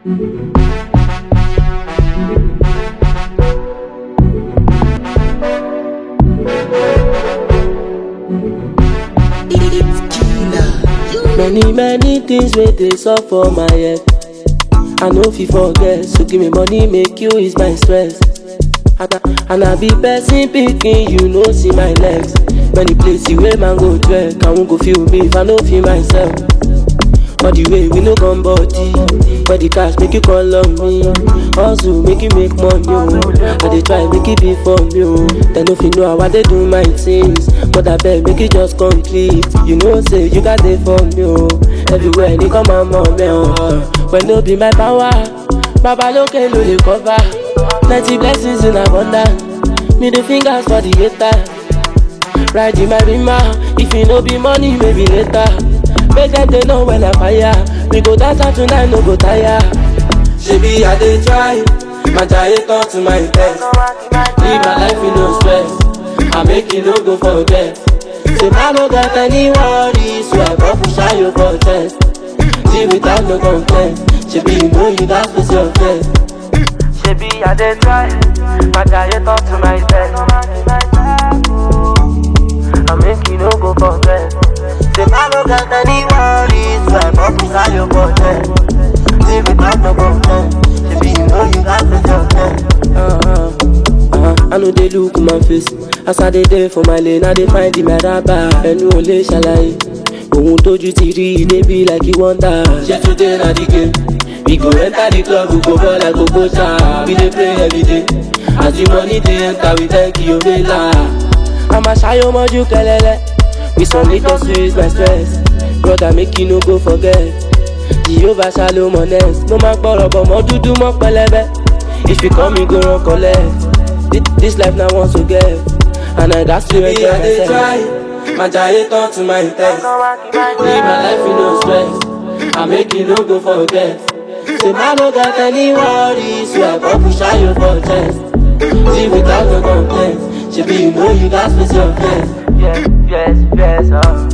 Many many things wey dey sup for my head. I no fit forget, so give me money make you ease my stress. And I, and I be person pikin, you know see my legs. Many places wey man go trek, I won't go feel me if I no feel myself. All the way we no come body, but the cash make you call on me. Hustle make you make money, oh. I dey try make it be for me, oh. They no fit know how I dey do my things, but I beg make it just complete. You know say you got it for me, oh. Everywhere they come my mommy, oh. When no be my power, Baba loke no dey cover. Plenty blessings in abundance, me the fingers for the hater. Ride in my rima, if it no be money, maybe later. Make them they know when I fire. We go dance out tonight, no go tire. Shebi I dey try, my giant turn to my best. Live my life in no stress. I make it no go forget. Say I no got any worries, so I go push out your for test. Live without no complaint. Shebi you know you got face your face. Shebi I dey try, my giant talk to my best. I make you no go forget. Say I no got any worries, so I go push out your button. Live without no complaint. Shebi you know you got face your face. Uh-huh. Uh-huh. I know they look my face As I dey there for my lane I dey find the meraba Ẹnu ò lè ṣàlàyé Ohun tójú ti rí ilé bí like you wonder Ṣé today na the game? We go enter the club, we go ball like Okocha We dey pray every day As the money dey enter, we thank you, Mela I'ma ṣayọ mọ́jú kẹlẹ́lẹ́ With some little sweets, my stress Brother make you no go forget Jehovah shalom honest Mo máa gbọ́rọ̀ bọ̀ mọ́ dúdú mọ́ pẹlẹbẹ If you come, you go run collect Thi- This life now wants to get And I got to enjoy I dey myself try, my giant turn to my test. Live my life with no stress. I make you no go forget. Say I no got any worries, so I go push out your for chest. Live without no complaints. Shebi you know you got space your face. Yes, yes, yes, oh.